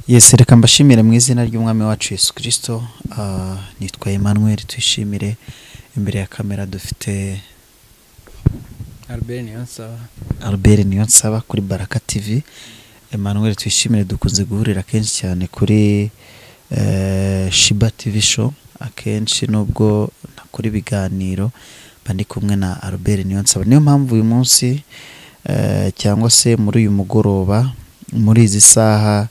yesi reka mbashimire mu izina ry'umwami wacu Yesu kirisito nitwa Emmanuel twishimire imbere ya kamera dufite Albert Niyonsaba albert niyonsaba kuri baraka tivi Emmanuel twishimire dukunze guhurira kenshi cyane kuri eh, shiba tivi show akenshi nubwo nakora ibiganiro mba ndi kumwe na albert niyonsaba niyo mpamvu uyu munsi eh, cyangwa se muri uyu mugoroba muri izi saha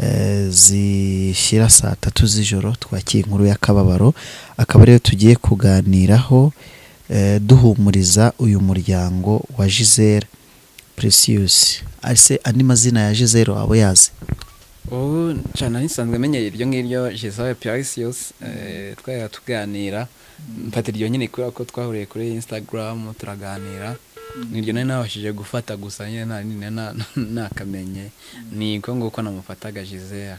eh, zishyira saa tatu z'ijoro twakiye inkuru y'akababaro akaba ariyo tugiye kuganiraho eh, duhumuriza uyu muryango wa gisele precious ese andi mazina ya gisele waba uyazi ubu cyane nsanzwe menyeye iryo ngiryo Giselle Precious eh, twari tuganira mfata iryo nyine kubera ko twahuriye kuri Instagram turaganira niryo nari nabashije gufata gusa nyine nta nina- na- na- nakamenye ni ko nguko namufataga Giselle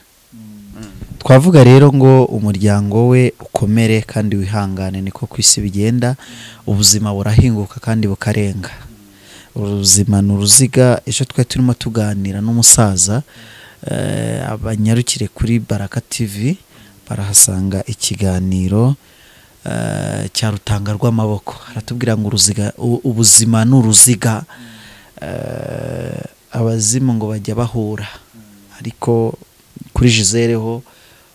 twavuga rero ngo umuryango we ukomere kandi wihangane niko ku isi bigenda ubuzima burahinguka kandi bukarenga ubuzima ni uruziga ejo twari turimo tuganira n'umusaza eh, abanyarukire kuri baraka tivi barahasanga ikiganiro eh, cya rutanga rw'amaboko haratubwira ngo uruziga u- ubuzima ni uruziga eh, abazimu ngo bajya bahura ariko kuri Gisele ho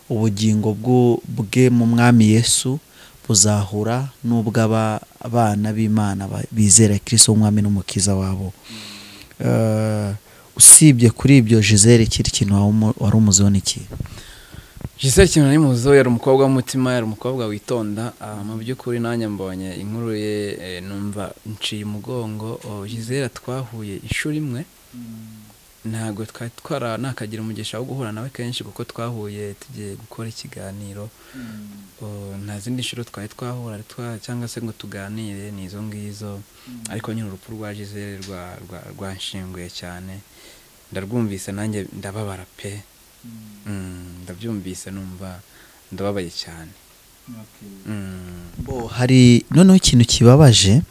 ubugingo bw'u- bwe mu mwami yesu buzahura n'ubw'abana b'imana ba- bizera kirisito w'umwami n'umukiza wabo Eh, usibye kuri ibyo Gisele ikindi kintu wamu- wari umuziho n'iki Gisele kintu nari muzo yari umukobwa w'umutima yari umukobwa witonda ah, mu by'ukuri nanjye mbonye inkuru ye eh, numva nciye umugongo oh, Gisele twahuye inshuro imwe ntabwo twari twara nakagira umugisha wo guhura nawe kenshi kuko twahuye tugiye gukora ikiganiro Oh, nta zindi nshuro twari twahura twa- cyangwa se ngo tuganire ni izo ngizo ariko nyine urupfu rwa Gisele rwa- rwa- rwanshinguye cyane ndarwumvise nanjye ndababara pe Mm, ndabyumvise numva ndababaye cyane Mm. Bo, hari noneho ikintu kibabaje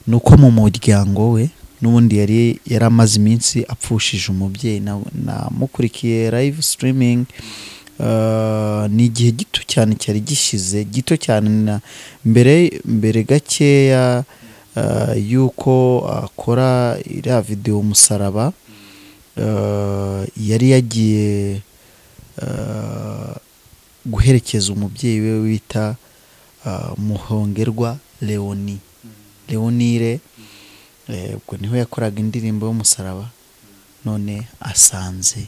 ni uko mu muryango we n'ubundi yari yari amaze iminsi apfushije umubyeyi na- namukurikiye live streaming Uh, ni igihe gito cyane cyari gishize gito cyane na mbere mbere gakeya uh, y'uko akora iriya videwo umusaraba uh, yari yagiye uh, guherekeza umubyeyi we wita uh, muhongerwa leoni leonire eh, ubwo niho yakoraga indirimbo y'umusaraba none asanze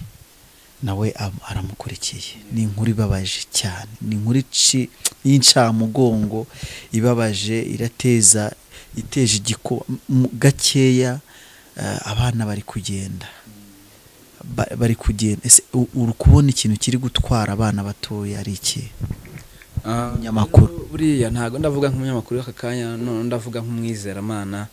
nawe am- aramukurikiye ni inkuru ibabaje cyane ni inkuru ici- y'incamugongo ibabaje irateza iteje igiko m- gakeya eh, abana bari kugenda Ba- bari kugenda ese u- uri kubona ikintu kiri gutwara abana batoya ari iki Ah, Umunyamakuru. rero buriya ntabwo ndavuga nk'umunyamakuru w'aka kanya none ndavuga nk'umwizeramana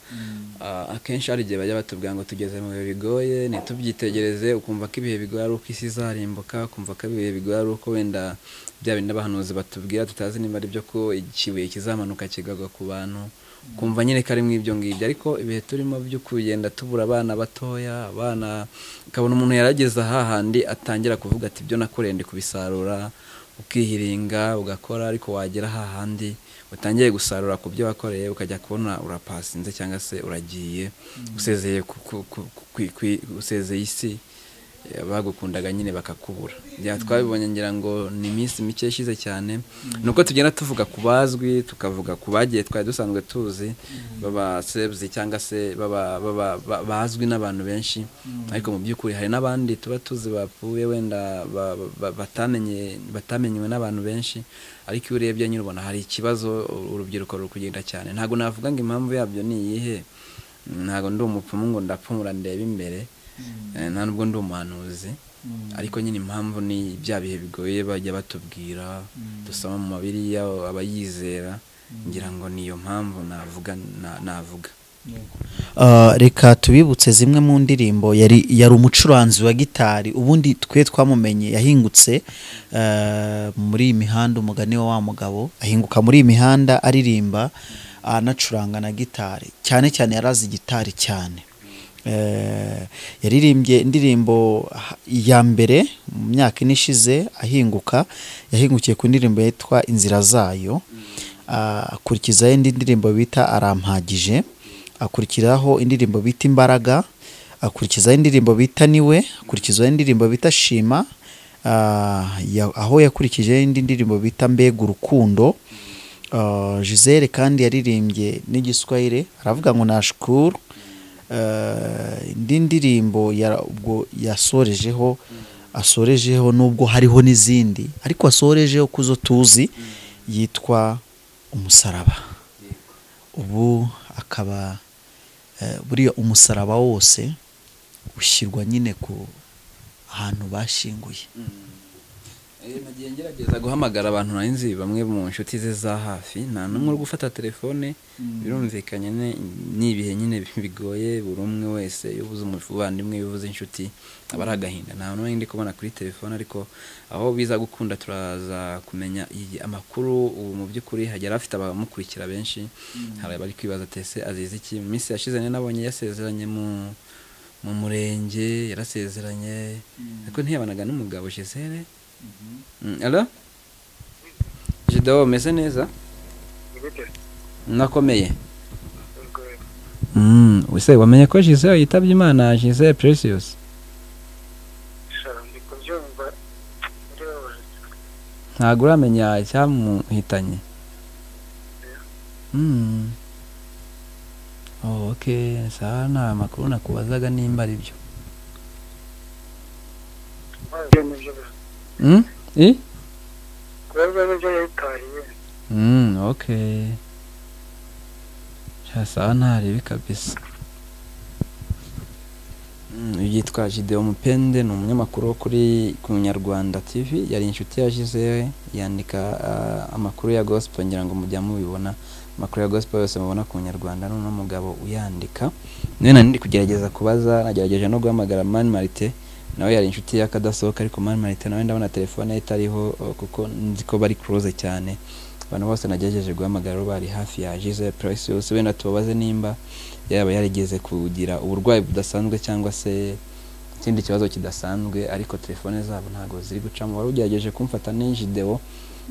Ah, akenshi hari igihe bajya batubwira ngo tugeze mu bihe bigoye ntitubyitegereze ukumva ko ibihe bigoye ari uko isi izarimbuka ukumva ko ibihe bigoye ari uko wenda bya bindi abahanuzi batubwira tutazi niba ari byo ko ikibuye kizamanuka kigagwa ku bantu kumva nyine ko ari mu ibyo ngibyo ariko ibihe turimo byo kugenda tubura abana batoya abana ukabona umuntu yarageze aha handi atangira kuvuga ati ibyo nakoreye ndi kubisarura ukihiringa ugakora ariko wagera hahandi utangiye gusarura ku byo wakoreye ukajya kubona urapasinze cyangwa se uragiye usezeye ku- ku- ku- ku- ku- usezeye isi eh, bagukundaga nyine bakakubura bya twabibonye ngira ngo ni iminsi mike ishize cyane ni uko tugenda tuvuga ku bazwi tukavuga ku bagiye twari dusanzwe tuzi baba sebuzi cyangwa se baba- baba- ba- bazwi n'abantu benshi ariko mu by'ukuri hari n'abandi tuba tuzi bapfuye wenda ba- ba- batamenye batamenyewe n'abantu benshi ariko iyo urebye nyine ubona hari ikibazo ur- urubyiruko ruri kugenda cyane ntabwo navuga ngo impamvu yabyo ni iyihe ntabwo ndi umupfumu ngo ndapfumura ndebe imbere Eh, nta nubwo ndi umuhanuzi ariko nyine impamvu ni bya bihe bigoye bajya batubwira dusoma mu mabiriya abayizera ngira ngo niyo mpamvu navuga na- navuga Uh, reka tubibutse zimwe mu ndirimbo yari yari umucuranzi wa gitari ubundi twe twamumenye yahingutse uh, muri iyi mihanda umugani wa wa mugabo ahinguka muri iyi mihanda aririmba anacuranga na gitari cyane cyane yarazi gitari cyane Eh, yaririmbye indirimbo ha- ya mbere mu myaka ine ishize ahinguka yahingukiye ku ndirimbo yitwa inzira zayo Ah, akurikizaho indi ndirimbo bita arampagije akurikiraho indirimbo bita imbaraga akurikizaho indirimbo bita niwe akurikizaho indirimbo bita shima Ah, ya- aho yakurikijeho indi ndirimbo bita mbega urukundo Ah, gisele kandi yaririmbye n'igiswahili aravuga ngo nashukuru Eh, indi ndirimbo ya- ubwo yasorejeho asorejeho nubwo hariho n'izindi ariko asorejeho ku zo tuzi yitwa umusaraba ubu akaba eh, buriya umusaraba wose ushyirwa nyine ku ahantu bashyinguye Eh, nagiye ngerageza guhamagara abantu nari nzi bamwe mu nshuti ze za hafi nta n'umwe uri gufata telefone birumvikanye ne- ni ibihe nyine bigoye buri umwe wese iyo ubuze umuvandimwe iyo ubuze inshuti aba ari agahinda nta n'umwe ndi kubona kuri telefone ariko aho biza gukunda turaza kumenya iyi- amakuru ubu mu by'ukuri hagera afite abamukurikira benshi hari abari kwibaza tese azize iki mu minsi yashize nari nabonye yasezeranye mu mu murenge yarasezeranye ariko ntiyabanaga n'umugabo Gisele Mm, Hello? Jidao umeze neza? Gute? Nakomeye. Ubwo Mm, wese wamenye ko Gisele yitabye Imana Gisele Precious. sha ndi kubyumva muri wowe Ntabwo uramenya icyamuhitanye. Mm. Oh, okay. Sawa nta makuru nakubazaga nimba ari byo. ntabyo nibyo Mm? I? kubabwa nibyo yabitahiye Mm, okay. Sha sawa ntaribi kabisa. Mm, uyu yitwa Gideon Mupende ni umunyamakuru wo kuri ku Nyarwanda TV yari inshuti ya Gisele yandika ah, amakuru ya gospel ngira ngo mujya mubibona amakuru ya gospel yose mubona ku Nyarwanda n'uno mugabo uyandika nawe nari ndi kugerageza kubaza nagerageje no guhamagara Mani Marite nawe yari inshuti y'akadasohoka ariko Mani Marite nawe ndabona telefone ye itariho oh, kuko nzi ko bari close cyane abantu bose nagerageje guhamagara bari hafi ya Gisele Precious wenda tubabaze nimba yaba yarigeze kugira uburwayi budasanzwe cyangwa se ikindi kibazo kidasanzwe ariko telefone zabo ntago ziri gucamo wari ugerageje kumfata n'injideo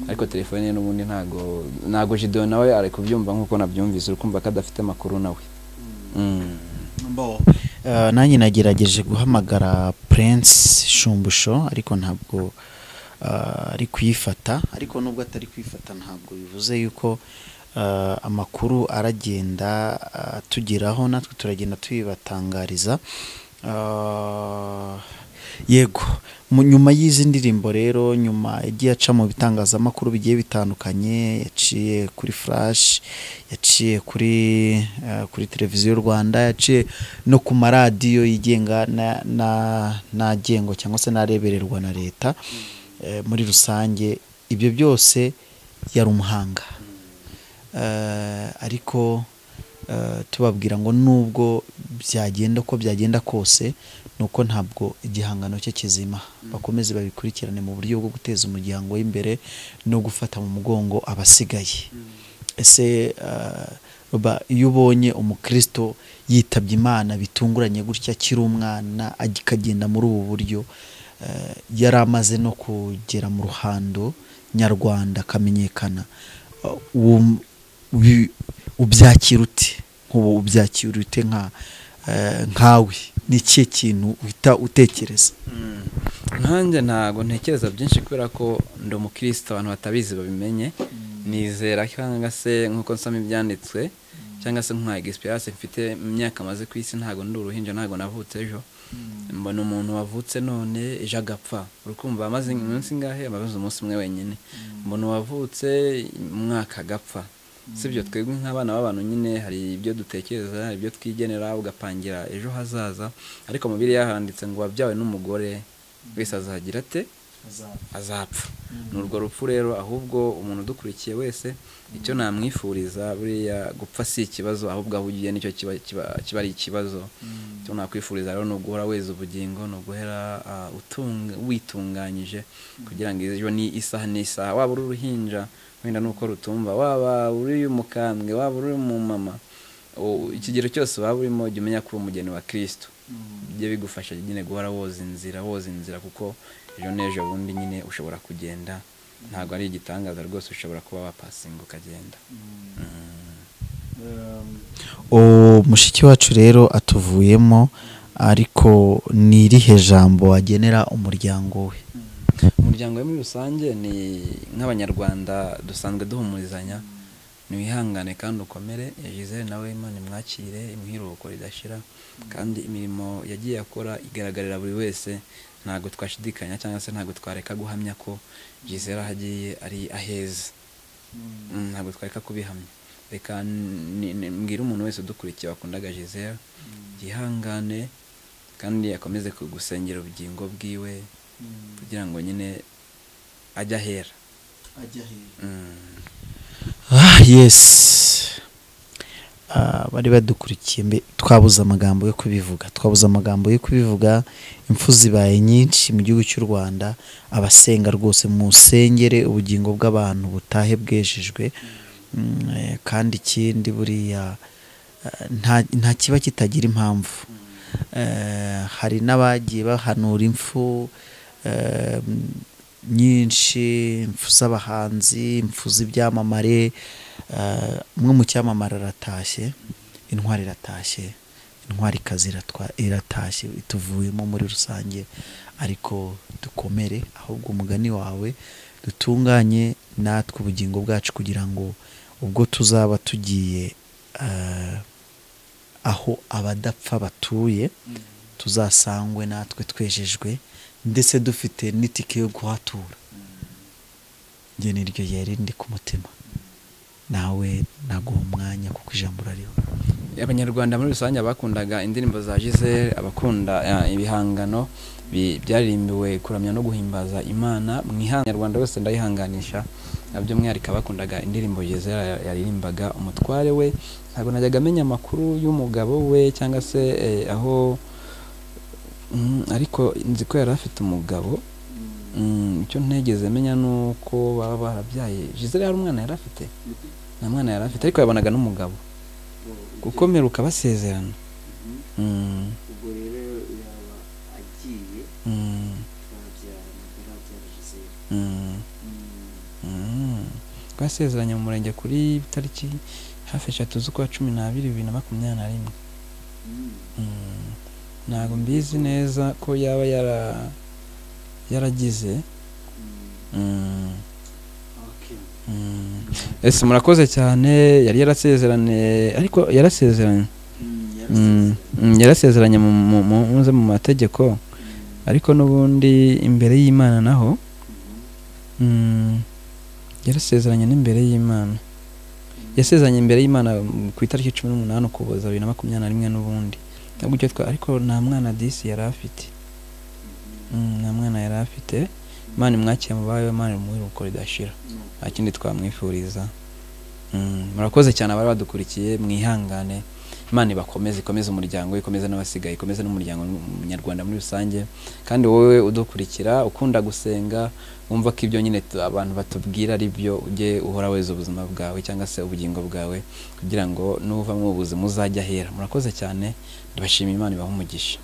ariko telefone ye n'ubundi ntago ntago jideo nawe ari kubyumva nk'uko nabyumvise uri kumva ko adafite amakuru nawe Mm. Eh, nanjye nagerageje guhamagara prince shumbusho ariko ntabwo eh, ari kuyifata ariko nubwo atari kuyifata ntabwo bivuze yuko eh, amakuru aragenda eh, atugeraho natwe turagenda tuyibatangariza Eh, yego mu nyuma y'izi ndirimbo rero nyuma yagiye aca mu bitangazamakuru bigiye bitandukanye yaciye kuri flash yaciye kuri eh, kuri televiziyo rwanda yaciye no ku maradiyo yigenga na- na- n'agengo cyangwa se n'arebererwa na leta Eh, muri rusange ibyo byose yari umuhanga Eh, ariko eh, tubabwira ngo nubwo byagenda uko byagenda kose nuko ntabwo igihangano cye kizima bakomeze babikurikirane mu buryo bwo guteza umuryango w'imbere no gufata mu mugongo abasigaye ese eh, ba- iyo ubonye umukristo yitabye imana bitunguranye gutya akiri umwana ag- akagenda muri ubu buryo eh, yari amaze no kugera mu ruhando nyarwanda akamenyekana eh, wum- ubi- ubyakira ute nk'ubu ubyakira ute nka eh, nkawe ni ikihe kintu uhita utekereza nanjye ntabwo ntekereza byinshi kubera ko ndi umukristo abantu batabizi babimenye nizera cyangwa se nk'uko nsoma ibyanditswe cyangwa se nka egisipirasi mfite imyaka maze ku isi ntabwo ndi uruhinja ntabwo navutse ejo mbona umuntu wavutse none ejo agapfa urukumva amaze iminsi ingahe amaze umunsi umwe wenyine mbona uwavutse umwaka agapfa sibyo twebwe nk'abana b'abantu nyine hari ibyo dutekereza hari ibyo twigenera ugapangira ejo hazaza ariko mubiri yahanditse ngo wabyawe n'umugore wese azagira ate azapfa ni urwo rupfu rero ahubwo umuntu udukurikiye wese icyo namwifuriza buriya gupfa si ikibazo ahubwo aho ugiye nicyo kiba kiba- kiba ari ikibazo icyo nakwifuriza rero ni uguhora weza ubugingo ni uguhera ah, utunga- witunganyije kugira ngo ejo ni isaha n'isaha waba uri uruhinja wenda nuko rutumva waba uri umukambwe waba uri umumama u- ikigero cyose waba urimo jya umenya ko uri umugeni wa kirisito bijye bigufasha nyine guhora woza inzira woza inzira kuko ejo n'ejo bundi nyine ushobora kugenda ntabwo ari igitangaza rwose ushobora kuba wapasinga ukagenda uwo mushiki wacu rero atuvuyemo ariko ni irihe jambo wagenera umuryango we umuryango we muri rusange ni nk'abanyarwanda dusanzwe duhumurizanya niwihangane kandi ukomere Gisele nawe imana imwakire imuhiruko ridashira kandi imirimo yagiye akora igaragarira buri wese ntabwo twashidikanya cyangwa se ntabwo twareka guhamya ko Gisele aho agiye ari aheza Mm, ntabwo twareka kubihamya reka ni- ni- mbwira umuntu wese udukurikiye wakundaga Gisele yihangane kandi akomeze kugusengera ubugingo bwiwe kugira ngo nyine ajye ahera Mm. ah yesi Ah, bari badukurikiye mbe twabuze amagambo yo kubivuga twabuze amagambo yo kubivuga impfu zibaye nyinshi mu gihugu cy'u rwanda abasenga rwose musengere ubugingo bw'abantu butahe bwejejwe Mm, eh, kandi ikindi buriya eh, nta- nta kiba kitagira impamvu Eh, hari n'abagiye bahanura impfu eh, nyinshi impfu z'abahanzi impfu z'ibyamamare eh, umwe mu cyamamare aratashye intwari iratashye intwari kazi iratashye ituvuyemo muri rusange ariko dukomere ahubwo umugani wawe dutunganye natwe ubugingo bwacu kugira ngo ubwo tuzaba tugiye eh, aho abadapfa batuye tuzasangwe natwe twejejwe ndetse dufite n'itike yo kuhatura njye niryo yari ndi ku mutima nawe naguha umwanya kuko ijambo urariho abanyarwanda muri rusange abakundaga indirimbo za gisele abakunda eh, ibihangano bi- byaririmbiwe kuramya no guhimbaza imana mu ihanganyarwanda wese ndayihanganisha na by'umwihariko abakundaga indirimbo gisele yaririmbaga umutware we ntabwo najyaga amenya amakuru y'umugabo we cyangwa se eh, aho Mm, ariko nzi ko yari afite umugabo Mm, icyo ntegeze menya ni uko baba barabyaye gisele hari umwana yari afite nta mwana yari afite ariko yabanaga n'umugabo gukomera ukabasezerana Mm, ubwo rero yaba agiye mm, twabyarana ntarabyara gisele mm, mm. twasezeranye mu murenge kuri tariki hafi eshatu z'ukwa cumi n'abiri bibiri na makumyabiri na rimwe Mm, ntabwo mbizi neza ko yaba yara yaragize Mm, mm. ese murakoze cyane yari yarasezeranye ariko yarasezeranye Mm, mm, yarasezeranye mu- mu- mu- muze mu mategeko ariko n'ubundi imbere y'imana naho Mm, yarasezeranye n'imbere y'imana yasezeranye imbere y'imana mm, ku itariki cumi n'umunani ukuboza bibiri na makumyabiri na rimwe n'ubundi ntabwo icyo twa ariko nta mwana disi yari afite Mm, nta mwana yari afite imana imwakire mu bawe imana imuhe uko ridashira nta kindi twamwifuriza Mm, murakoze cyane abari badukurikiye mwihangane imana ibakomeze ikomeze umuryango we, ikomeze n'abasigaye ikomeze n'umuryango nyarwanda muri rusange kandi wowe udukurikira ukunda gusenga wumva ko ibyo nyine tu- abantu batubwira ari byo ujye uhora weza ubuzima bwawe cyangwa se ubugingo bwawe kugira ngo nuva mu buzima uzajya ahera murakoze cyane ndabashima imana ibahe umugisha